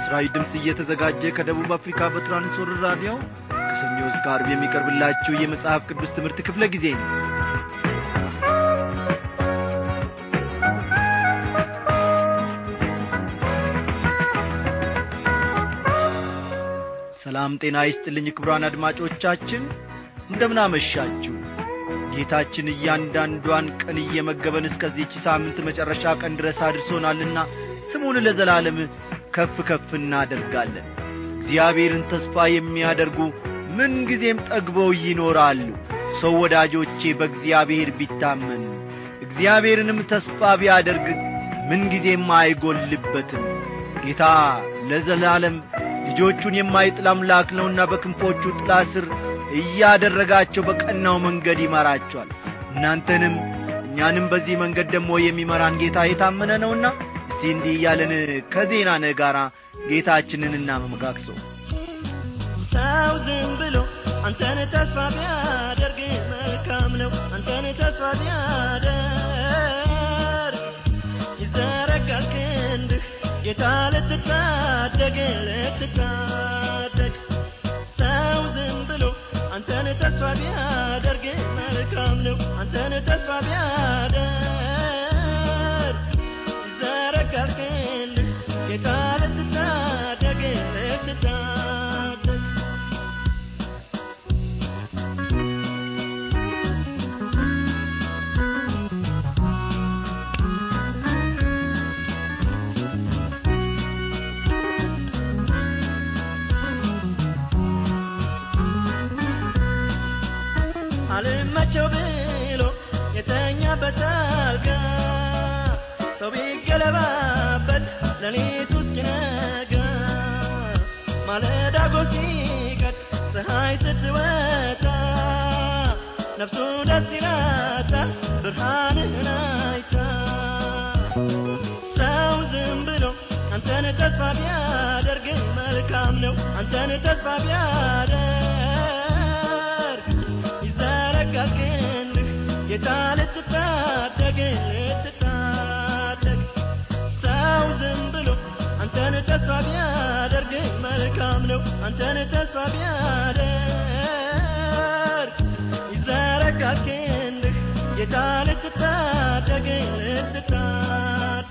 ለምሥራች ድምፅ እየተዘጋጀ ከደቡብ አፍሪካ በትራንስወርልድ ራዲዮ ከሰኞ እስከ ዓርብ የሚቀርብላችሁ የመጽሐፍ ቅዱስ ትምህርት ክፍለ ጊዜ ነው ሰላም ጤና ይስጥልኝ ክቡራን አድማጮቻችን እንደምናመሻችሁ ጌታችን እያንዳንዷን ቀን እየመገበን እስከዚህች ሳምንት መጨረሻ ቀን ድረስ አድርሶናልና ስሙን ለዘላለም ከፍ ከፍ እናደርጋለን እግዚአብሔርን ተስፋ የሚያደርጉ ምንጊዜም ጠግበው ይኖራሉ ሰው ወዳጆቼ በእግዚአብሔር ቢታመን እግዚአብሔርንም ተስፋ ቢያደርግ ምንጊዜም አይጐልበትም ጌታ ለዘላለም ልጆቹን የማይጥል አምላክ ነውና በክንፎቹ ጥላ ስር እያደረጋቸው በቀናው መንገድ ይመራቸዋል እናንተንም እኛንም በዚህ መንገድ ደግሞ የሚመራን ጌታ የታመነ ነውና እስቲ እንዲህ እያለን ከዜና ነ ጋር ጌታችንን እናመመጋግሰው ሰው ዝም ብሎ አንተን ተስፋ ቢያደርግ መልካም ነው አንተን ተስፋ ቢያደርግ ይዘረጋል ክንድህ ጌታ ልትታደግ ልትታደግ ሰው ዝም ብሎ አንተን ተስፋ ቢያደርግ መልካም ነው አንተን ተስፋ ቢያደርግ ይዘረጋል ክንድህ ጌታ ልትታደግ ልትታደግ አልመቸው ብሎ የተኛበት አልጋ ሰው ቢገለባበት ሌሊቱ እስኪነጋ ማለዳ ጎህ ሲቀድ ፀሐይ ስትወጣ ነፍሱ ደስ ይላታል ብርሃንህን አይታ ሰው ዝም ብሎ አንተን ተስፋ ቢያደርግ መልካም ነው አንተን ተስፋ ቢያደርግ ይዘረጋል ክንድህ ጌታ ልትታደግ ልትታደግ ሰው ዝም ብሎ አንተን ተስፋ ቢያደርግ መልካም ነው አንተን ተስፋ ቢያደርግ ይዘረጋል ክንድህ ጌታ ልትታደግ ልትታደግ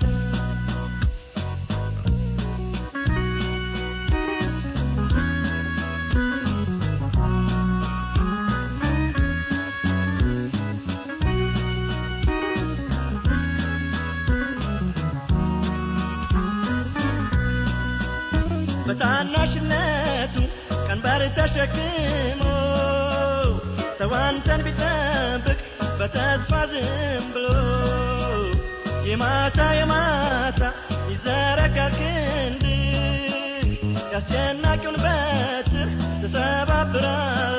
በታናሽነቱ ቀንበር ተሸክሞ ሰው አንተን ቢጠብቅ በተስፋ ዝም ብሎ የማታ የማታ ይዘረጋል ክንድ ያስጨናቂውን በትር ትሰባብራል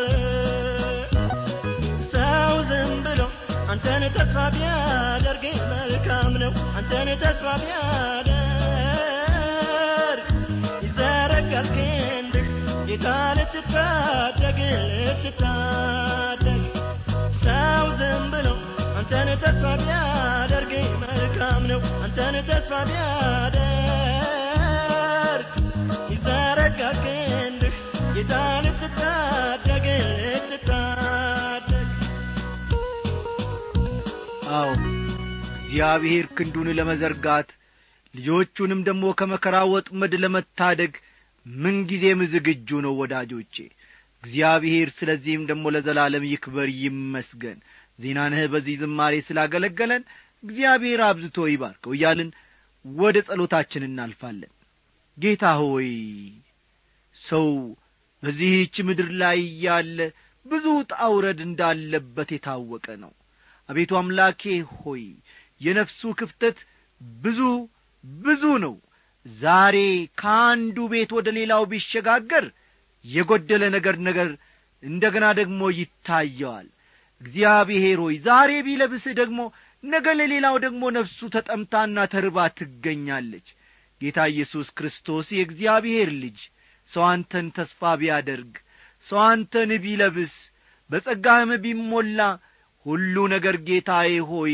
ሰው ዝም ብሎ አንተን ተስፋ ቢያደርግ መልካም ነው አንተን ተስፋ ቢያደርግ ይዘረጋል ክንድህ ጌታ ልትታደግ ልትታደግ ሰው ዝም ብሎ አንተን ተስፋ ቢያደርግ መልካም ነው አንተን ተስፋ ቢያደርግ ይዘረጋል ክንድህ ጌታ ልትታደግ ልትታደግ አዎ እግዚአብሔር ክንዱን ለመዘርጋት ልጆቹንም ደግሞ ከመከራ ወጥመድ ለመታደግ ምንጊዜም ዝግጁ ነው ወዳጆቼ እግዚአብሔር ስለዚህም ደግሞ ለዘላለም ይክበር ይመስገን ዜናንህ በዚህ ዝማሬ ስላገለገለን እግዚአብሔር አብዝቶ ይባርከው እያልን ወደ ጸሎታችን እናልፋለን ጌታ ሆይ ሰው በዚህች ምድር ላይ ያለ ብዙ ጣውረድ እንዳለበት የታወቀ ነው አቤቱ አምላኬ ሆይ የነፍሱ ክፍተት ብዙ ብዙ ነው ዛሬ ከአንዱ ቤት ወደ ሌላው ቢሸጋገር የጐደለ ነገር ነገር እንደ ገና ደግሞ ይታየዋል እግዚአብሔር ሆይ ዛሬ ቢለብስህ ደግሞ ነገ ለሌላው ደግሞ ነፍሱ ተጠምታና ተርባ ትገኛለች ጌታ ኢየሱስ ክርስቶስ የእግዚአብሔር ልጅ ሰው አንተን ተስፋ ቢያደርግ ሰው አንተን ቢለብስ በጸጋህም ቢሞላ ሁሉ ነገር ጌታዬ ሆይ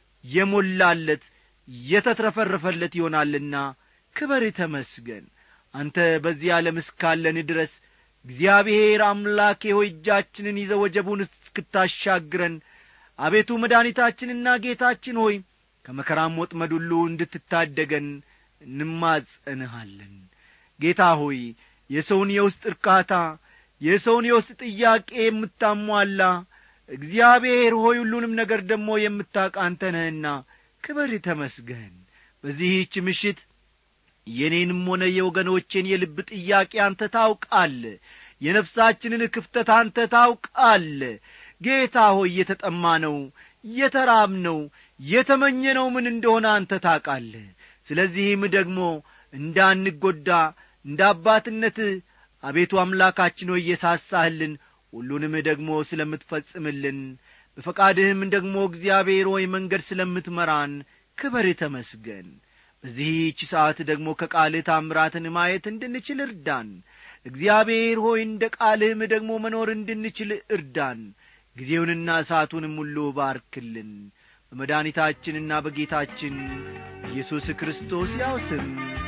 የሞላለት የተትረፈረፈለት ይሆናልና ክበር ተመስገን አንተ በዚህ ዓለም እስካለን ድረስ እግዚአብሔር አምላኬ ሆይ እጃችንን ይዘ ወጀቡን እስክታሻግረን አቤቱ መድኃኒታችንና ጌታችን ሆይ ከመከራም ወጥመድ ሁሉ እንድትታደገን እንማጸንሃለን ጌታ ሆይ የሰውን የውስጥ እርካታ የሰውን የውስጥ ጥያቄ የምታሟላ እግዚአብሔር ሆይ ሁሉንም ነገር ደግሞ የምታውቅ አንተ ነህና ክብር ተመስገን በዚህች ምሽት የኔንም ሆነ የወገኖቼን የልብ ጥያቄ አንተ ታውቃል የነፍሳችንን ክፍተት አንተ ታውቃል ጌታ ሆይ የተጠማ ነው የተራብ ነው የተመኘነው ምን እንደሆነ አንተ ታውቃለ ስለዚህም ደግሞ እንዳንጐዳ እንደ አባትነትህ አቤቱ አምላካችን ሆይ እየሳሳህልን ሁሉንም ደግሞ ስለምትፈጽምልን በፈቃድህም ደግሞ እግዚአብሔር ሆይ መንገድ ስለምትመራን ክበር ተመስገን በዚህች ሰዓት ደግሞ ከቃልህ ታምራትን ማየት እንድንችል እርዳን እግዚአብሔር ሆይ እንደ ቃልህም ደግሞ መኖር እንድንችል እርዳን ጊዜውንና ሰዓቱንም ሁሉ ባርክልን በመድኃኒታችንና በጌታችን ኢየሱስ ክርስቶስ ያው ስም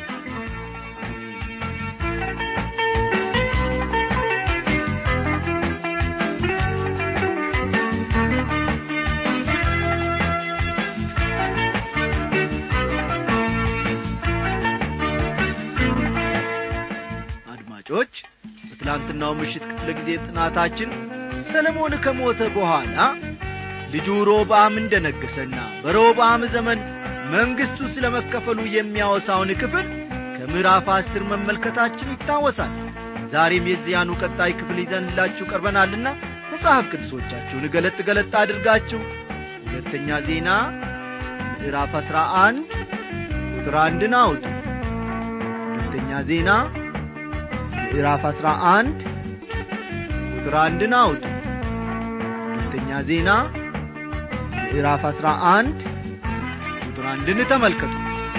አድማጮች በትላንትናው ምሽት ክፍለ ጊዜ ጥናታችን ሰለሞን ከሞተ በኋላ ልጁ ሮብዓም እንደ ነገሰና በሮብዓም ዘመን መንግሥቱ ስለ መከፈሉ የሚያወሳውን ክፍል ከምዕራፍ አስር መመልከታችን ይታወሳል ዛሬም የዚያኑ ቀጣይ ክፍል ይዘንላችሁ ቀርበናልና መጽሐፍ ቅዱሶቻችሁን ገለጥ ገለጥ አድርጋችሁ ሁለተኛ ዜና ምዕራፍ አሥራ አንድ ቁጥር አንድን አውጡ ሁለተኛ ዜና ምዕራፍ አሥራ አንድ ቁጥር አንድን አውጡ ሁለተኛ ዜና ምዕራፍ አሥራ አንድ ቁጥር አንድን ተመልከቱ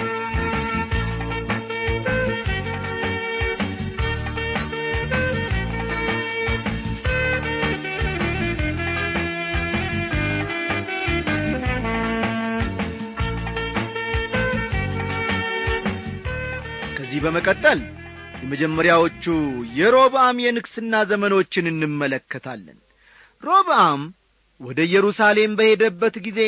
ከዚህ በመቀጠል የመጀመሪያዎቹ የሮብዓም የንግሥና ዘመኖችን እንመለከታለን ሮብዓም ወደ ኢየሩሳሌም በሄደበት ጊዜ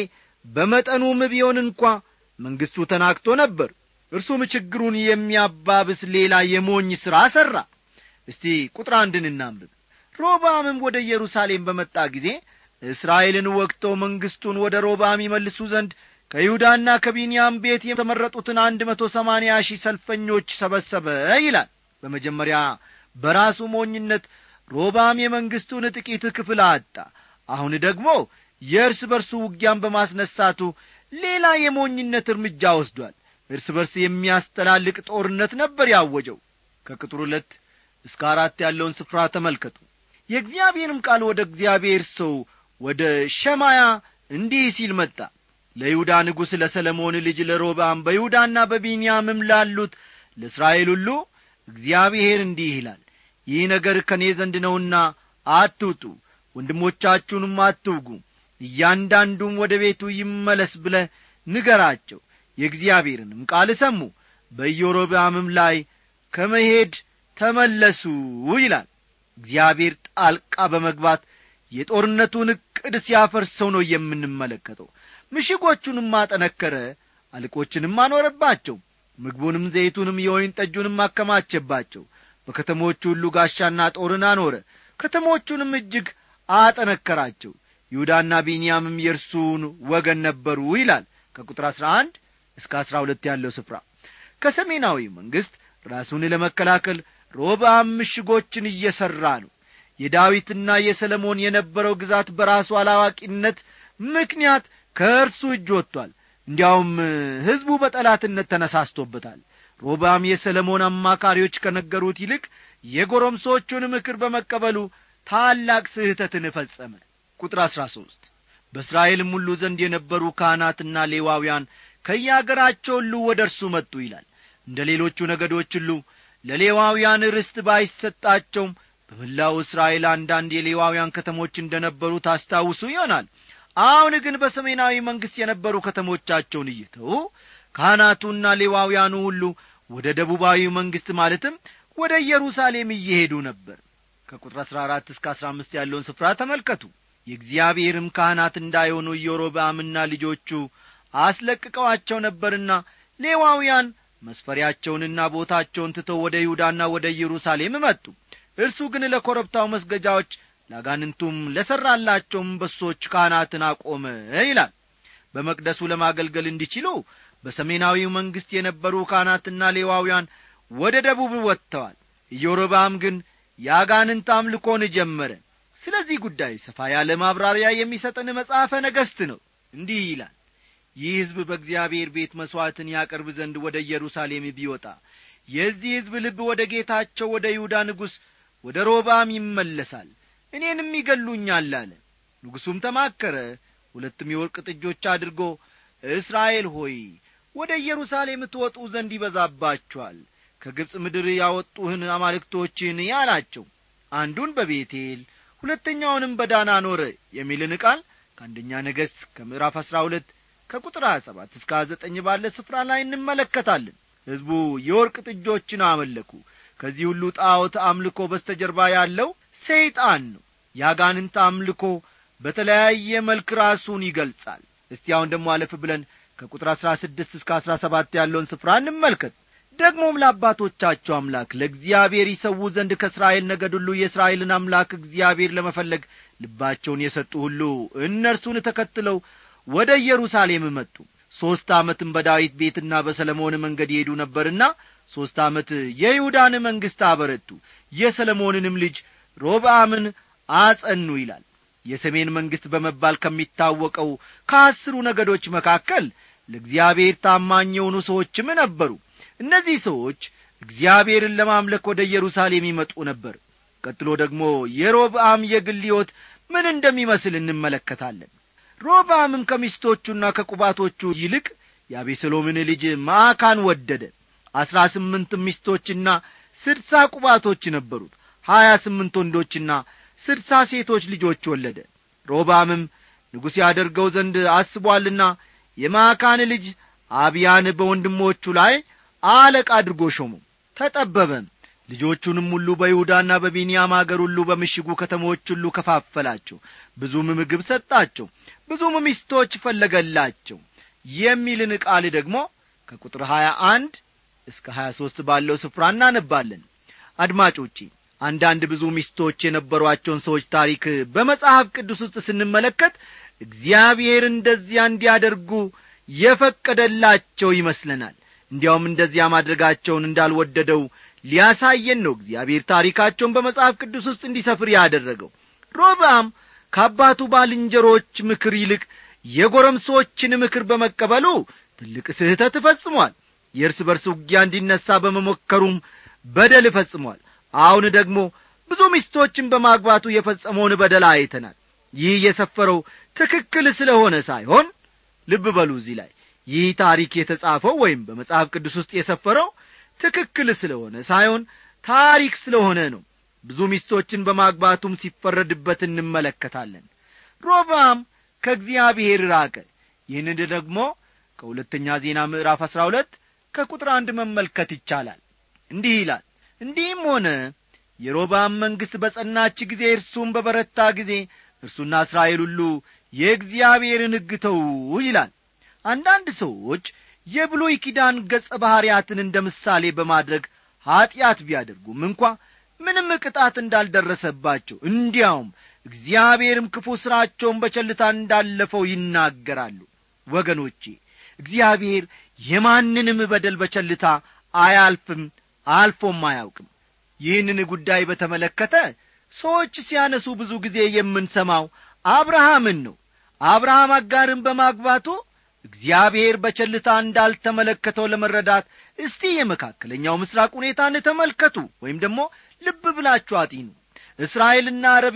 በመጠኑም ቢሆን እንኳ መንግሥቱ ተናክቶ ነበር እርሱም ችግሩን የሚያባብስ ሌላ የሞኝ ሥራ ሠራ እስቲ ቁጥር አንድን እናንብብ ሮብዓምም ወደ ኢየሩሳሌም በመጣ ጊዜ እስራኤልን ወግተው መንግሥቱን ወደ ሮብዓም ይመልሱ ዘንድ ከይሁዳና ከቢንያም ቤት የተመረጡትን አንድ መቶ ሰማንያ ሺህ ሰልፈኞች ሰበሰበ ይላል በመጀመሪያ በራሱ ሞኝነት ሮባም የመንግሥቱን ጥቂት ክፍል አጣ አሁን ደግሞ የእርስ በርሱ ውጊያን በማስነሳቱ ሌላ የሞኝነት እርምጃ ወስዷል እርስ በርስ የሚያስተላልቅ ጦርነት ነበር ያወጀው ከቅጥር ሁለት እስከ አራት ያለውን ስፍራ ተመልከቱ የእግዚአብሔርም ቃል ወደ እግዚአብሔር ሰው ወደ ሸማያ እንዲህ ሲል መጣ ለይሁዳ ንጉሥ ለሰለሞን ልጅ ለሮብዓም በይሁዳና በቢንያምም ላሉት ለእስራኤል ሁሉ እግዚአብሔር እንዲህ ይላል ይህ ነገር ከእኔ ዘንድ ነውና አትውጡ ወንድሞቻችሁንም አትውጉ እያንዳንዱም ወደ ቤቱ ይመለስ ብለ ንገራቸው የእግዚአብሔርንም ቃል ሰሙ በኢዮሮብዓምም ላይ ከመሄድ ተመለሱ ይላል እግዚአብሔር ጣልቃ በመግባት የጦርነቱን ዕቅድ ሲያፈርሰው ነው የምንመለከተው ምሽጎቹንም አጠነከረ አልቆችንም አኖረባቸው ምግቡንም ዘይቱንም የወይን ጠጁንም አከማቸባቸው በከተሞቹ ሁሉ ጋሻና ጦርን አኖረ ከተሞቹንም እጅግ አጠነከራቸው ይሁዳና ቢንያምም የእርሱን ወገን ነበሩ ይላል ከቁጥር አሥራ አንድ እስከ አሥራ ሁለት ያለው ስፍራ ከሰሜናዊ መንግሥት ራሱን ለመከላከል ሮብዓም ምሽጎችን እየሠራ ነው የዳዊትና የሰለሞን የነበረው ግዛት በራሱ አላዋቂነት ምክንያት ከእርሱ እጅ ወጥቷል እንዲያውም ሕዝቡ በጠላትነት ተነሳስቶበታል ሮብዓም የሰለሞን አማካሪዎች ከነገሩት ይልቅ የጎረምሶቹን ምክር በመቀበሉ ታላቅ ስህተትን ፈጸመ ቁጥር አሥራ ሦስት በእስራኤልም ሁሉ ዘንድ የነበሩ ካህናትና ሌዋውያን ከየአገራቸው ሁሉ ወደ እርሱ መጡ ይላል እንደ ሌሎቹ ነገዶች ሁሉ ለሌዋውያን ርስት ባይሰጣቸውም በመላው እስራኤል አንዳንድ የሌዋውያን ከተሞች እንደ ነበሩ ታስታውሱ ይሆናል አሁን ግን በሰሜናዊ መንግሥት የነበሩ ከተሞቻቸውን እይተው ካህናቱና ሌዋውያኑ ሁሉ ወደ ደቡባዊ መንግሥት ማለትም ወደ ኢየሩሳሌም እየሄዱ ነበር ከቁጥር አሥራ አራት እስከ አሥራ አምስት ያለውን ስፍራ ተመልከቱ የእግዚአብሔርም ካህናት እንዳይሆኑ ኢዮሮብዓምና ልጆቹ አስለቅቀዋቸው ነበርና ሌዋውያን መስፈሪያቸውንና ቦታቸውን ትተው ወደ ይሁዳና ወደ ኢየሩሳሌም መጡ እርሱ ግን ለኮረብታው መስገጃዎች ለአጋንንቱም ለሠራላቸውም በሶች ካህናትን አቆመ ይላል በመቅደሱ ለማገልገል እንዲችሉ በሰሜናዊው መንግሥት የነበሩ ካህናትና ሌዋውያን ወደ ደቡብ ወጥተዋል ኢዮሮብዓም ግን የአጋንንት አምልኮን ጀመረ ስለዚህ ጉዳይ ሰፋ ያለ ማብራሪያ የሚሰጠን መጽሐፈ ነገሥት ነው እንዲህ ይላል ይህ ሕዝብ በእግዚአብሔር ቤት መሥዋዕትን ያቀርብ ዘንድ ወደ ኢየሩሳሌም ቢወጣ የዚህ ሕዝብ ልብ ወደ ጌታቸው ወደ ይሁዳ ንጉሥ ወደ ሮባም ይመለሳል እኔንም ይገሉኛል አለ ንጉሡም ተማከረ ሁለትም የወርቅ ጥጆች አድርጎ እስራኤል ሆይ ወደ ኢየሩሳሌም ትወጡ ዘንድ ይበዛባችኋል ከግብፅ ምድር ያወጡህን አማልክቶችን ያላቸው አንዱን በቤቴል ሁለተኛውንም በዳን አኖረ የሚልን ቃል ከአንደኛ ነገሥት ከምዕራፍ አሥራ ሁለት ከቁጥር ሀያ ሰባት እስከ ሀያ ዘጠኝ ባለ ስፍራ ላይ እንመለከታለን ሕዝቡ የወርቅ ጥጆችን አመለኩ ከዚህ ሁሉ ጣዖት አምልኮ በስተጀርባ ያለው ሰይጣን ነው የአጋንንት አምልኮ በተለያየ መልክ ራሱን ይገልጻል እስቲ አሁን ደግሞ አለፍ ብለን ከቁጥር አሥራ ስድስት እስከ አሥራ ሰባት ያለውን ስፍራ እንመልከት ደግሞም ለአባቶቻቸው አምላክ ለእግዚአብሔር ይሰዉ ዘንድ ከእስራኤል ነገድ ሁሉ የእስራኤልን አምላክ እግዚአብሔር ለመፈለግ ልባቸውን የሰጡ ሁሉ እነርሱን ተከትለው ወደ ኢየሩሳሌም መጡ ሦስት ዓመትም በዳዊት ቤትና በሰለሞን መንገድ ይሄዱ ነበርና ሦስት ዓመት የይሁዳን መንግሥት አበረቱ የሰለሞንንም ልጅ ሮብዓምን አጸኑ ይላል የሰሜን መንግሥት በመባል ከሚታወቀው ከአስሩ ነገዶች መካከል ለእግዚአብሔር ታማኝ የሆኑ ሰዎችም ነበሩ እነዚህ ሰዎች እግዚአብሔርን ለማምለክ ወደ ኢየሩሳሌም ይመጡ ነበር ቀጥሎ ደግሞ የሮብዓም የግል ሕይወት ምን እንደሚመስል እንመለከታለን ሮብዓምም ከሚስቶቹና ከቁባቶቹ ይልቅ የአቤሰሎምን ልጅ ማዕካን ወደደ አሥራ ስምንት ሚስቶችና ስድሳ ቁባቶች ነበሩት ሀያ ስምንት ወንዶችና ስድሳ ሴቶች ልጆች ወለደ ሮብዓምም ንጉሥ ያደርገው ዘንድ አስቧልና የማዕካን ልጅ አብያን በወንድሞቹ ላይ አለቃ አድርጎ ሾሙ ተጠበበም ልጆቹንም ሁሉ በይሁዳና በቢንያም አገር ሁሉ በምሽጉ ከተሞች ሁሉ ከፋፈላቸው ብዙም ምግብ ሰጣቸው ብዙም ሚስቶች ፈለገላቸው የሚልን ቃል ደግሞ ከቁጥር ሀያ አንድ እስከ ሀያ ሦስት ባለው ስፍራ እናነባለን አድማጮቼ አንዳንድ ብዙ ሚስቶች የነበሯቸውን ሰዎች ታሪክ በመጽሐፍ ቅዱስ ውስጥ ስንመለከት እግዚአብሔር እንደዚያ እንዲያደርጉ የፈቀደላቸው ይመስለናል እንዲያውም እንደዚያ ማድረጋቸውን እንዳልወደደው ሊያሳየን ነው እግዚአብሔር ታሪካቸውን በመጽሐፍ ቅዱስ ውስጥ እንዲሰፍር ያደረገው ሮብዓም ከአባቱ ባልንጀሮች ምክር ይልቅ የጎረምሶችን ምክር በመቀበሉ ትልቅ ስህተት ፈጽሟል የእርስ በርስ ውጊያ እንዲነሣ በመሞከሩም በደል ፈጽሟል አሁን ደግሞ ብዙ ሚስቶችን በማግባቱ የፈጸመውን በደል አይተናል ይህ የሰፈረው ትክክል ስለሆነ ሳይሆን ልብ በሉ እዚህ ላይ ይህ ታሪክ የተጻፈው ወይም በመጽሐፍ ቅዱስ ውስጥ የሰፈረው ትክክል ስለሆነ ሳይሆን ታሪክ ስለሆነ ነው ብዙ ሚስቶችን በማግባቱም ሲፈረድበት እንመለከታለን ሮብዓም ከእግዚአብሔር ራቀ ይህንን ደግሞ ከሁለተኛ ዜና ምዕራፍ አሥራ ሁለት ከቁጥር አንድ መመልከት ይቻላል እንዲህ ይላል እንዲህም ሆነ የሮብዓም መንግሥት በጸናች ጊዜ እርሱም በበረታ ጊዜ እርሱና እስራኤል ሁሉ የእግዚአብሔርን ሕግ ተዉ ይላል አንዳንድ ሰዎች የብሉይ ኪዳን ገጸ ባሕርያትን እንደ ምሳሌ በማድረግ ኀጢአት ቢያደርጉም እንኳ ምንም ቅጣት እንዳልደረሰባቸው እንዲያውም እግዚአብሔርም ክፉ ሥራቸውን በቸልታ እንዳለፈው ይናገራሉ ወገኖቼ እግዚአብሔር የማንንም በደል በቸልታ አያልፍም አልፎም አያውቅም ይህንን ጉዳይ በተመለከተ ሰዎች ሲያነሱ ብዙ ጊዜ የምንሰማው አብርሃምን ነው አብርሃም አጋርን በማግባቱ እግዚአብሔር በቸልታ እንዳልተመለከተው ለመረዳት እስቲ የመካከለኛው ምስራቅ ሁኔታን ተመልከቱ ወይም ደግሞ ልብ ብላችሁ አጢኑ እስራኤልና አረብ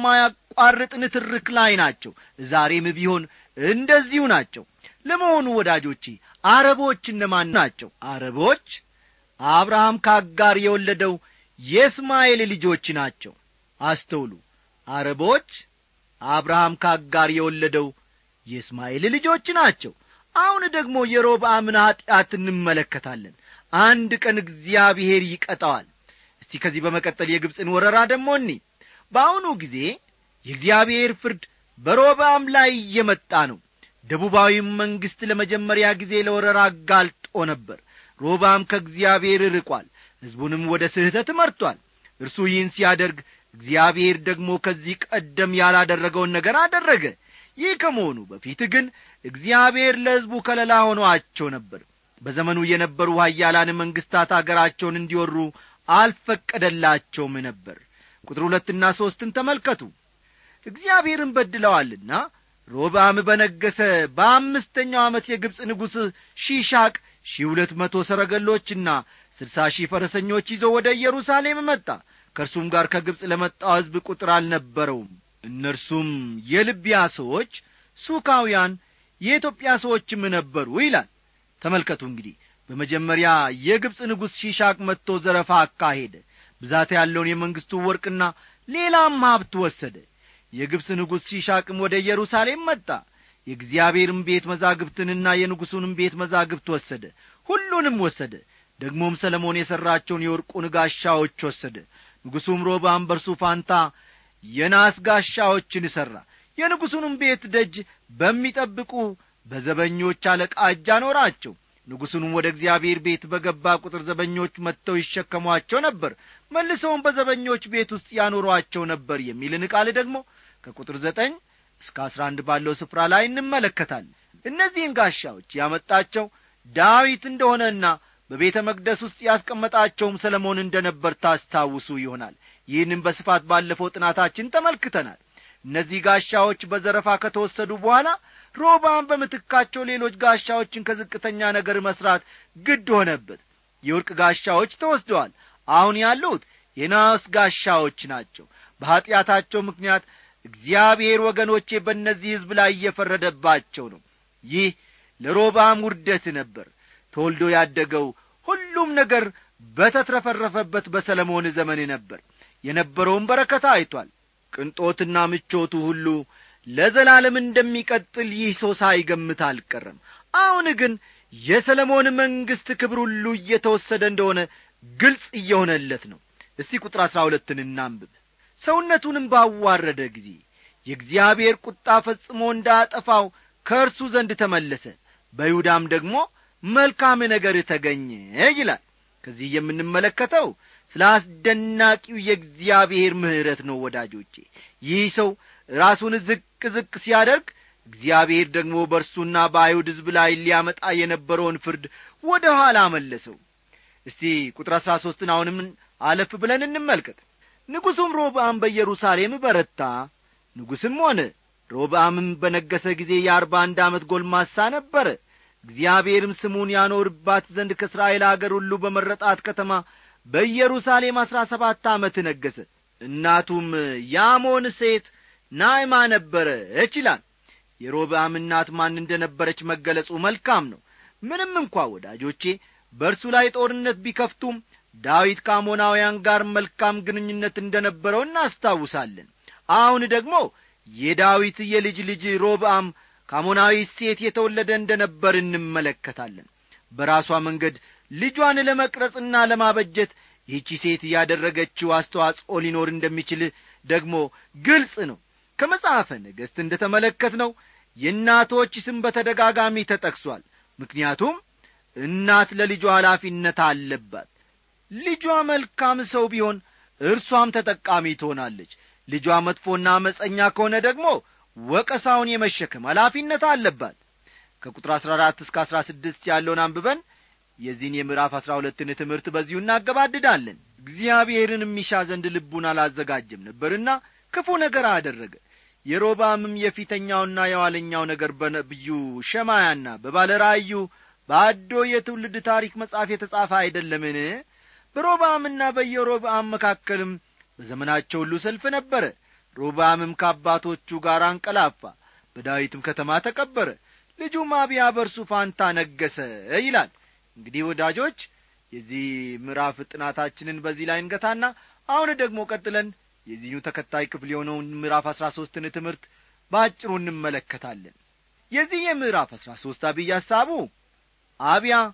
የማያቋርጥ ንትርክ ላይ ናቸው ዛሬም ቢሆን እንደዚሁ ናቸው ለመሆኑ ወዳጆቼ አረቦች እነማን ናቸው አረቦች አብርሃም ከአጋር የወለደው የእስማኤል ልጆች ናቸው አስተውሉ አረቦች አብርሃም ከአጋር የወለደው የእስማኤል ልጆች ናቸው አሁን ደግሞ የሮብዓምን ኀጢአት እንመለከታለን አንድ ቀን እግዚአብሔር ይቀጣዋል እስቲ ከዚህ በመቀጠል የግብፅን ወረራ ደሞ እኒ በአሁኑ ጊዜ የእግዚአብሔር ፍርድ በሮብዓም ላይ እየመጣ ነው ደቡባዊም መንግሥት ለመጀመሪያ ጊዜ ለወረራ አጋልጦ ነበር ሮብዓም ከእግዚአብሔር ርቋል ሕዝቡንም ወደ ስህተት መርቷል እርሱ ይህን ሲያደርግ እግዚአብሔር ደግሞ ከዚህ ቀደም ያላደረገውን ነገር አደረገ ይህ ከመሆኑ በፊት ግን እግዚአብሔር ለሕዝቡ ከለላ ሆኖአቸው ነበር በዘመኑ የነበሩ ሀያላን መንግሥታት አገራቸውን እንዲወሩ አልፈቀደላቸውም ነበር ቁጥር ሁለትና ሦስትን ተመልከቱ እግዚአብሔርን በድለዋልና ሮብዓም በነገሰ በአምስተኛው ዓመት የግብፅ ንጉሥ ሺሻቅ ሺህ ሁለት መቶ ሰረገሎችና ስልሳ ሺህ ፈረሰኞች ይዞ ወደ ኢየሩሳሌም መጣ ከእርሱም ጋር ከግብፅ ለመጣው ሕዝብ ቁጥር አልነበረውም እነርሱም የልቢያ ሰዎች ሱካውያን የኢትዮጵያ ሰዎችም ነበሩ ይላል ተመልከቱ እንግዲህ በመጀመሪያ የግብፅ ንጉሥ ሺሻቅ መጥቶ ዘረፋ አካሄደ ብዛት ያለውን የመንግሥቱ ወርቅና ሌላም ሀብት ወሰደ የግብፅ ንጉሥ ሺሻቅም ወደ ኢየሩሳሌም መጣ የእግዚአብሔርም ቤት መዛግብትንና የንጉሡንም ቤት መዛግብት ወሰደ ሁሉንም ወሰደ ደግሞም ሰለሞን የሠራቸውን የወርቁን ጋሻዎች ወሰደ ንጉሡም ሮባም በርሱ ፋንታ የናስ ጋሻዎችን ሠራ የንጉሡንም ቤት ደጅ በሚጠብቁ በዘበኞች አለቃ እጅ አኖራቸው ንጉሡንም ወደ እግዚአብሔር ቤት በገባ ቁጥር ዘበኞች መጥተው ይሸከሟቸው ነበር መልሰውም በዘበኞች ቤት ውስጥ ያኖሯቸው ነበር የሚልን ቃል ደግሞ ከቁጥር ዘጠኝ እስከ አስራ አንድ ባለው ስፍራ ላይ እንመለከታለን እነዚህን ጋሻዎች ያመጣቸው ዳዊት እንደሆነና በቤተ መቅደስ ውስጥ ያስቀመጣቸውም ሰለሞን እንደ ነበር ታስታውሱ ይሆናል ይህንም በስፋት ባለፈው ጥናታችን ተመልክተናል እነዚህ ጋሻዎች በዘረፋ ከተወሰዱ በኋላ ሮባም በምትካቸው ሌሎች ጋሻዎችን ከዝቅተኛ ነገር መስራት ግድ ሆነበት የወርቅ ጋሻዎች ተወስደዋል አሁን ያሉት የናስ ጋሻዎች ናቸው በኀጢአታቸው ምክንያት እግዚአብሔር ወገኖቼ በእነዚህ ሕዝብ ላይ እየፈረደባቸው ነው ይህ ለሮባም ውርደት ነበር ተወልዶ ያደገው ሁሉም ነገር በተትረፈረፈበት በሰለሞን ዘመን ነበር የነበረውን በረከታ አይቷል ቅንጦትና ምቾቱ ሁሉ ለዘላለም እንደሚቀጥል ይህ ሰው ሳይገምት አልቀረም አሁን ግን የሰለሞን መንግሥት ክብር ሁሉ እየተወሰደ እንደሆነ ግልጽ እየሆነለት ነው እስቲ ቁጥር አሥራ ሁለትን እናንብብ ሰውነቱንም ባዋረደ ጊዜ የእግዚአብሔር ቁጣ ፈጽሞ እንዳጠፋው ከእርሱ ዘንድ ተመለሰ በይሁዳም ደግሞ መልካም ነገር ተገኘ ይላል ከዚህ የምንመለከተው ስለ አስደናቂው የእግዚአብሔር ምሕረት ነው ወዳጆቼ ይህ ሰው ራሱን ዝቅ ዝቅ ሲያደርግ እግዚአብሔር ደግሞ በእርሱና በአይሁድ ሕዝብ ላይ ሊያመጣ የነበረውን ፍርድ ወደ ኋላ መለሰው እስቲ ቁጥር አሥራ ሦስትን አሁንም አለፍ ብለን እንመልከት ንጉሡም ሮብዓም በኢየሩሳሌም በረታ ንጉሥም ሆነ ሮብዓምም በነገሰ ጊዜ የአርባ አንድ ዓመት ጎልማሳ ነበረ እግዚአብሔርም ስሙን ያኖርባት ዘንድ ከእስራኤል አገር ሁሉ በመረጣት ከተማ በኢየሩሳሌም አሥራ ሰባት ዓመት ነገሰ እናቱም ያሞን ሴት ናይማ ነበረች ይላል የሮብዓም እናት ማን እንደ ነበረች መገለጹ መልካም ነው ምንም እንኳ ወዳጆቼ በእርሱ ላይ ጦርነት ቢከፍቱም ዳዊት ከአሞናውያን ጋር መልካም ግንኙነት እንደ ነበረው እናስታውሳለን አሁን ደግሞ የዳዊት የልጅ ልጅ ሮብዓም ከአሞናዊ ሴት የተወለደ እንደ ነበር እንመለከታለን በራሷ መንገድ ልጇን ለመቅረጽና ለማበጀት ይህቺ ሴት ያደረገችው አስተዋጽኦ ሊኖር እንደሚችል ደግሞ ግልጽ ነው ከመጽሐፈ ነገሥት እንደ ተመለከት ነው የእናቶች ስም በተደጋጋሚ ተጠቅሷል ምክንያቱም እናት ለልጇ ኃላፊነት አለባት ልጇ መልካም ሰው ቢሆን እርሷም ተጠቃሚ ትሆናለች ልጇ መጥፎና አመፀኛ ከሆነ ደግሞ ወቀሳውን የመሸከም ኃላፊነት አለባት ከቁጥር አሥራ አራት እስከ አሥራ ስድስት ያለውን አንብበን የዚህን የምዕራፍ አሥራ ሁለትን ትምህርት በዚሁ እናገባድዳለን እግዚአብሔርን የሚሻ ዘንድ ልቡን አላዘጋጀም ነበርና ክፉ ነገር አደረገ የሮባምም የፊተኛውና የኋለኛው ነገር በነቢዩ ሸማያና በባለ ራእዩ በአዶ የትውልድ ታሪክ መጽሐፍ የተጻፈ አይደለምን በሮባምና በየሮብአም መካከልም በዘመናቸው ሁሉ ሰልፍ ነበረ ሮባምም ከአባቶቹ ጋር አንቀላፋ በዳዊትም ከተማ ተቀበረ ልጁም አብያ በርሱ ፋንታ ነገሰ ይላል እንግዲህ ወዳጆች የዚህ ምዕራፍ ጥናታችንን በዚህ ላይ እንገታና አሁን ደግሞ ቀጥለን የዚሁ ተከታይ ክፍል የሆነውን ምዕራፍ አሥራ ሦስትን ትምህርት በአጭሩ እንመለከታለን የዚህ የምዕራፍ አሥራ ሦስት አብይ ሐሳቡ አብያ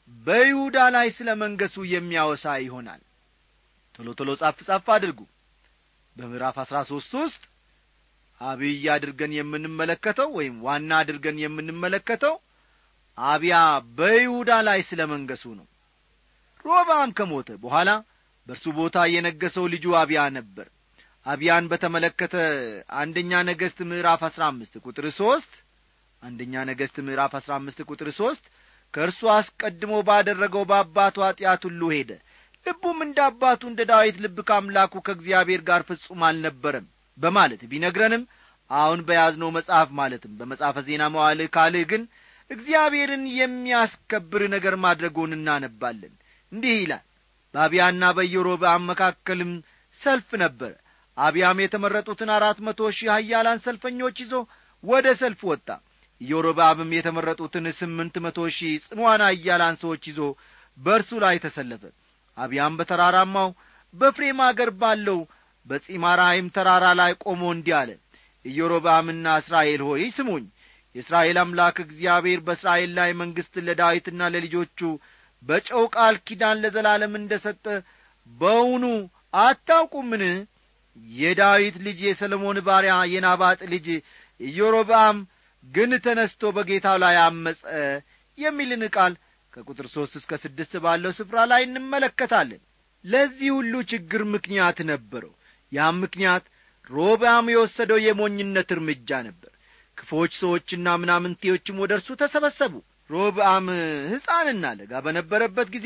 በይሁዳ ላይ ስለ መንገሱ የሚያወሳ ይሆናል ቶሎ ቶሎ ጻፍ ጻፍ አድርጉ በምዕራፍ አሥራ ሦስት ውስጥ አብይ አድርገን የምንመለከተው ወይም ዋና አድርገን የምንመለከተው አብያ በይሁዳ ላይ ስለ መንገሱ ነው ሮብዓም ከሞተ በኋላ በእርሱ ቦታ የነገሰው ልጁ አብያ ነበር አብያን በተመለከተ አንደኛ ነገሥት ምዕራፍ አሥራ አምስት ቁጥር ሦስት አንደኛ ነገሥት ምዕራፍ አሥራ አምስት ቁጥር ሦስት ከእርሱ አስቀድሞ ባደረገው በአባቱ ኀጢአት ሁሉ ሄደ ልቡም እንደ አባቱ እንደ ዳዊት ልብ ከአምላኩ ከእግዚአብሔር ጋር ፍጹም አልነበረም በማለት ቢነግረንም አሁን በያዝነው መጽሐፍ ማለትም በመጽሐፈ ዜና መዋልህ ካልህ ግን እግዚአብሔርን የሚያስከብር ነገር ማድረጉን እናነባለን እንዲህ ይላል በአብያና በኢዮሮብዓም መካከልም ሰልፍ ነበረ አብያም የተመረጡትን አራት መቶ ሺህ ሀያላን ሰልፈኞች ይዞ ወደ ሰልፍ ወጣ ኢዮሮብዓምም የተመረጡትን ስምንት መቶ ሺህ ጽኗን ሀያላን ሰዎች ይዞ በእርሱ ላይ ተሰለፈ አብያም በተራራማው በፍሬም አገር ባለው በጺማራይም ተራራ ላይ ቆሞ እንዲህ አለ ኢዮሮብዓምና እስራኤል ሆይ ስሙኝ የእስራኤል አምላክ እግዚአብሔር በእስራኤል ላይ መንግሥትን ለዳዊትና ለልጆቹ በጨው ቃል ኪዳን ለዘላለም እንደ ሰጠ በውኑ አታውቁምን የዳዊት ልጅ የሰሎሞን ባሪያ የናባጥ ልጅ ኢዮሮብዓም ግን ተነስቶ በጌታው ላይ አመፀ የሚልን ቃል ከቁጥር ሦስት እስከ ስድስት ባለው ስፍራ ላይ እንመለከታለን ለዚህ ሁሉ ችግር ምክንያት ነበረው ያም ምክንያት ሮብዓም የወሰደው የሞኝነት እርምጃ ነበር ክፎች ሰዎችና ምናምንቴዎችም ወደ እርሱ ተሰበሰቡ ሮብዓም ሕፃንና ለጋ በነበረበት ጊዜ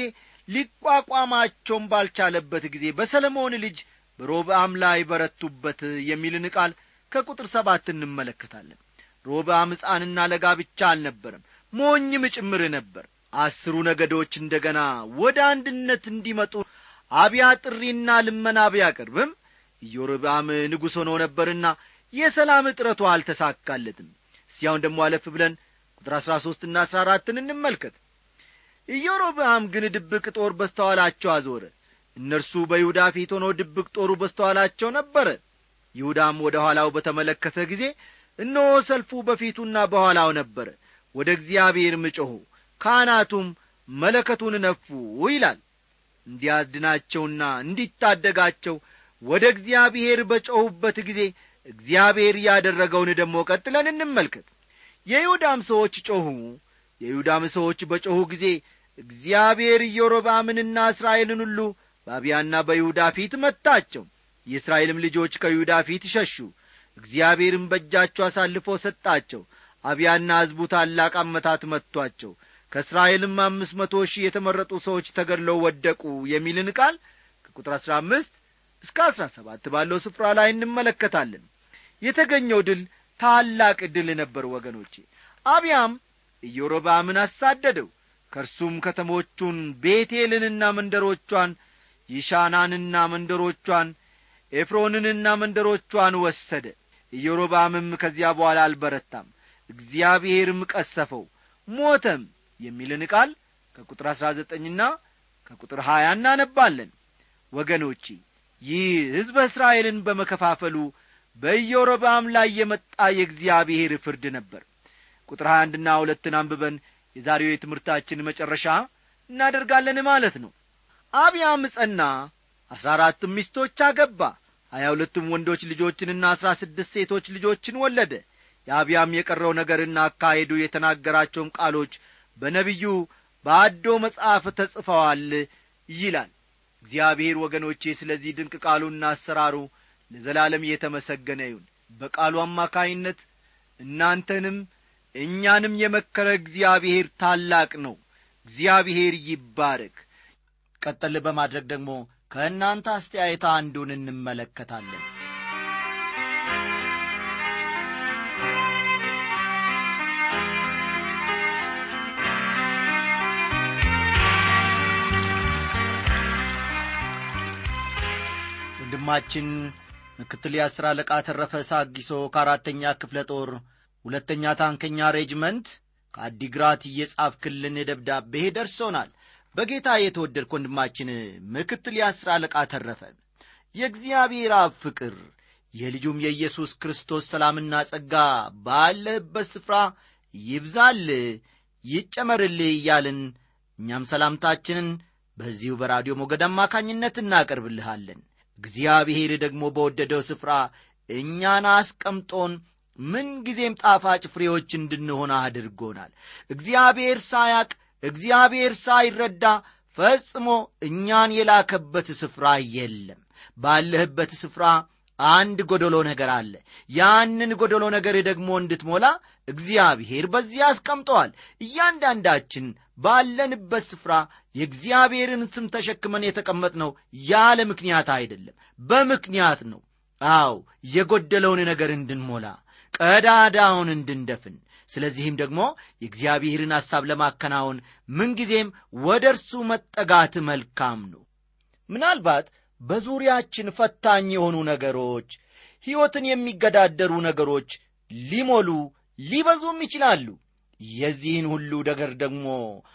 ሊቋቋማቸውም ባልቻለበት ጊዜ በሰለሞን ልጅ በሮብዓም ላይ በረቱበት የሚልን ቃል ከቁጥር ሰባት እንመለከታለን ሮብዓም ሕፃንና ለጋ ብቻ አልነበረም ሞኝም ጭምር ነበር አስሩ ነገዶች እንደ ገና ወደ አንድነት እንዲመጡ አብያ ጥሪና ልመና ቢያቀርብም ኢዮርብዓም ንጉሥ ሆኖ ነበርና የሰላም እጥረቱ አልተሳካለትም እስያውን ደሞ አለፍ ብለን ቁጥር አሥራ ሦስትና አሥራ አራትን እንመልከት ኢዮሮብዓም ግን ድብቅ ጦር በስተኋላቸው አዞረ እነርሱ በይሁዳ ፊት ሆኖ ድብቅ ጦሩ በስተኋላቸው ነበረ ይሁዳም ወደ ኋላው በተመለከተ ጊዜ እነሆ ሰልፉ በፊቱና በኋላው ነበረ ወደ እግዚአብሔርም ጮኹ ካህናቱም መለከቱን ነፉ ይላል እንዲያድናቸውና እንዲታደጋቸው ወደ እግዚአብሔር በጮኹበት ጊዜ እግዚአብሔር ያደረገውን ደግሞ ቀጥለን እንመልከት የይሁዳም ሰዎች ጮኹ የይሁዳም ሰዎች በጮኹ ጊዜ እግዚአብሔር ኢዮሮብዓምንና እስራኤልን ሁሉ በአብያና በይሁዳ ፊት መታቸው የእስራኤልም ልጆች ከይሁዳ ፊት ሸሹ እግዚአብሔርም በእጃቸው አሳልፎ ሰጣቸው አብያና ሕዝቡ ታላቅ አመታት መጥቶአቸው ከእስራኤልም አምስት መቶ ሺህ የተመረጡ ሰዎች ተገድለው ወደቁ የሚልን ቃል ከቁጥር አሥራ አምስት እስከ አሥራ ሰባት ባለው ስፍራ ላይ እንመለከታለን የተገኘው ድል ታላቅ ድል ነበር ወገኖቼ አብያም ኢዮሮብዓምን አሳደደው ከእርሱም ከተሞቹን ቤቴልንና መንደሮቿን ይሻናንና መንደሮቿን ኤፍሮንንና መንደሮቿን ወሰደ ኢዮሮብዓምም ከዚያ በኋላ አልበረታም እግዚአብሔርም ቀሰፈው ሞተም የሚልን ቃል ከቁጥር አሥራ ዘጠኝና ከቁጥር ሀያ እናነባለን ወገኖቼ ይህ ሕዝበ እስራኤልን በመከፋፈሉ በኢዮሮብዓም ላይ የመጣ የእግዚአብሔር ፍርድ ነበር ቁጥር ሀያ አንድና ሁለትን አንብበን የዛሬው የትምህርታችን መጨረሻ እናደርጋለን ማለት ነው አብያም ጸና አሥራ አራትም ሚስቶች አገባ ሀያ ሁለቱም ወንዶች ልጆችንና አሥራ ስድስት ሴቶች ልጆችን ወለደ የአብያም የቀረው ነገርና አካሄዱ የተናገራቸውም ቃሎች በነቢዩ በአዶ መጽሐፍ ተጽፈዋል ይላል እግዚአብሔር ወገኖቼ ስለዚህ ድንቅ ቃሉና አሰራሩ ለዘላለም እየተመሰገነ ይሁን በቃሉ አማካይነት እናንተንም እኛንም የመከረ እግዚአብሔር ታላቅ ነው እግዚአብሔር ይባረክ ቀጠል በማድረግ ደግሞ ከእናንተ አስተያየት አንዱን እንመለከታለን ወንድማችን ምክትል የአስር አለቃ ተረፈ ሳጊሶ ከአራተኛ ክፍለ ጦር ሁለተኛ ታንከኛ ሬጅመንት ከአዲግራት እየጻፍክልን ደብዳቤ ደርሶናል በጌታ የተወደድክ ወንድማችን ምክትል የአስር አለቃ ተረፈ የእግዚአብሔር አብ ፍቅር የልጁም የኢየሱስ ክርስቶስ ሰላምና ጸጋ ባለህበት ስፍራ ይብዛል ይጨመርልህ እያልን እኛም ሰላምታችንን በዚሁ በራዲዮ ሞገድ አማካኝነት እናቀርብልሃለን እግዚአብሔር ደግሞ በወደደው ስፍራ እኛን አስቀምጦን ምንጊዜም ጣፋጭ ፍሬዎች እንድንሆን አድርጎናል እግዚአብሔር ሳያቅ እግዚአብሔር ሳይረዳ ፈጽሞ እኛን የላከበት ስፍራ የለም ባለህበት ስፍራ አንድ ጎደሎ ነገር አለ ያንን ጎደሎ ነገር ደግሞ እንድትሞላ እግዚአብሔር በዚህ አስቀምጠዋል እያንዳንዳችን ባለንበት ስፍራ የእግዚአብሔርን ስም ተሸክመን የተቀመጥነው ያለ ምክንያት አይደለም በምክንያት ነው አው የጎደለውን ነገር እንድንሞላ ቀዳዳውን እንድንደፍን ስለዚህም ደግሞ የእግዚአብሔርን ሐሳብ ለማከናወን ምንጊዜም ወደ እርሱ መጠጋት መልካም ነው ምናልባት በዙሪያችን ፈታኝ የሆኑ ነገሮች ሕይወትን የሚገዳደሩ ነገሮች ሊሞሉ ሊበዙም ይችላሉ የዚህን ሁሉ ነገር ደግሞ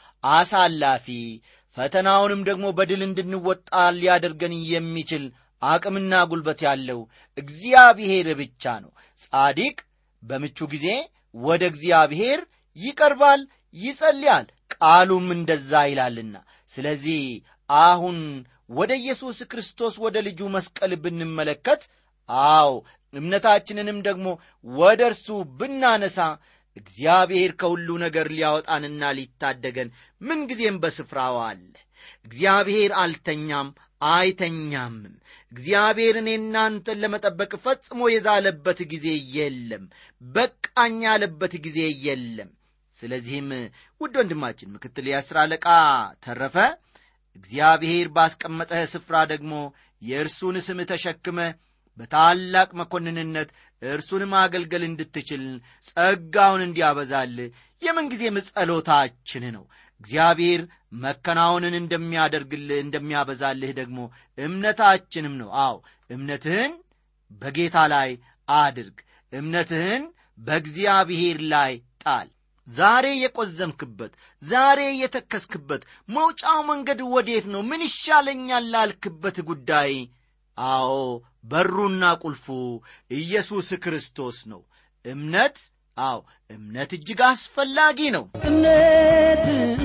አሳላፊ ፈተናውንም ደግሞ በድል እንድንወጣ ሊያደርገን የሚችል አቅምና ጉልበት ያለው እግዚአብሔር ብቻ ነው ጻዲቅ በምቹ ጊዜ ወደ እግዚአብሔር ይቀርባል ይጸልያል ቃሉም እንደዛ ይላልና ስለዚህ አሁን ወደ ኢየሱስ ክርስቶስ ወደ ልጁ መስቀል ብንመለከት አዎ እምነታችንንም ደግሞ ወደ እርሱ ብናነሳ እግዚአብሔር ከሁሉ ነገር ሊያወጣንና ሊታደገን ምንጊዜም በስፍራው አለ እግዚአብሔር አልተኛም አይተኛምም እግዚአብሔር እኔ እናንተን ለመጠበቅ ፈጽሞ የዛለበት ጊዜ የለም በቃኝ ያለበት ጊዜ የለም ስለዚህም ውድ ወንድማችን ምክትል የአስር አለቃ ተረፈ እግዚአብሔር ባስቀመጠህ ስፍራ ደግሞ የእርሱን ስም ተሸክመ በታላቅ መኮንንነት እርሱን ማገልገል እንድትችል ጸጋውን እንዲያበዛል የምንጊዜም ጸሎታችን ነው እግዚአብሔር መከናወንን እንደሚያደርግልህ እንደሚያበዛልህ ደግሞ እምነታችንም ነው አዎ እምነትህን በጌታ ላይ አድርግ እምነትህን በእግዚአብሔር ላይ ጣል ዛሬ የቆዘምክበት ዛሬ የተከስክበት መውጫው መንገድ ወዴት ነው ምን ይሻለኛል ላልክበት ጉዳይ አዎ በሩና ቁልፉ ኢየሱስ ክርስቶስ ነው እምነት አዎ እምነት እጅግ አስፈላጊ ነው እምነት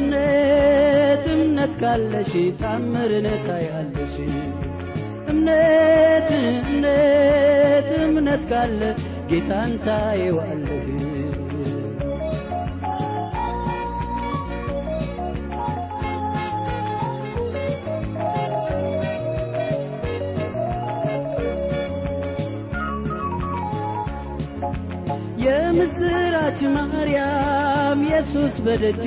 እምነት እምነት ካለሽ ታምርን ታያለሽ እምነት እምነት እምነት ካለ ጌታን ታየዋለህ የምስራች ማርያም ኢየሱስ በደጅ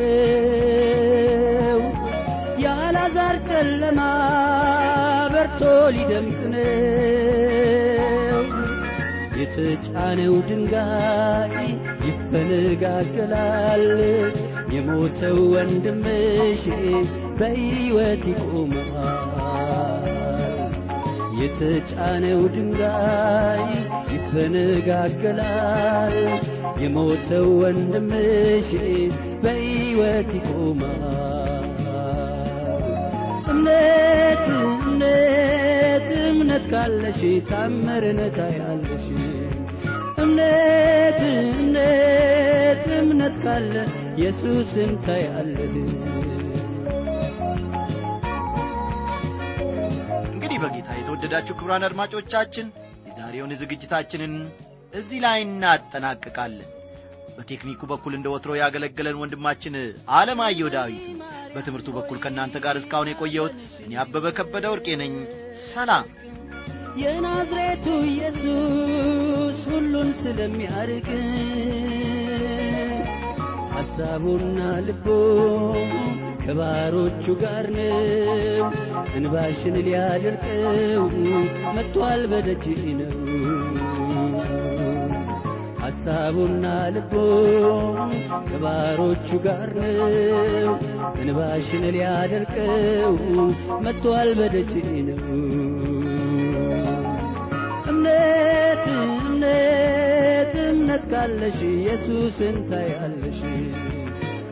ነው የአልዓዛር ጨለማ በርቶ ሊደምቅ ነው የተጫነው ድንጋይ ይፈነጋገላል የሞተው ወንድምሽ በሕይወት ይቆማል የተጫነው ድንጋይ ይፈነጋገላል የሞተው ወንድምሽ በሕይወት ይቆማል እምነት እምነት እምነት ካለሽ ታምርን ታያለሽ እምነት እምነት እምነት ካለ ኢየሱስን ታያለህ እንግዲህ በጌታ የተወደዳችሁ ክብራን አድማጮቻችን የዛሬውን ዝግጅታችንን እዚህ ላይ እናጠናቅቃለን በቴክኒኩ በኩል እንደ ወትሮ ያገለገለን ወንድማችን አለማየሁ ዳዊት ነው። በትምህርቱ በኩል ከእናንተ ጋር እስካሁን የቆየሁት እኔ አበበ ከበደ ወርቄ ነኝ ሰላም የናዝሬቱ ኢየሱስ ሁሉን ስለሚያርቅ ሐሳቡና ልቦ ከባሮቹ ጋር ነው እንባሽን ሊያደርቀው መጥቷል በደጅ ነው ሐሳቡና ልቦ ከባሮቹ ጋር ነው እንባሽን ሊያደርቀው መጥቷል በደጅ ነው እምነት እምነት እምነት ካለሽ ኢየሱስን ታያለሽ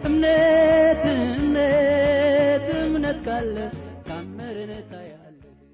እምነት እምነት እምነት ካለ ታምርን ታያለሽ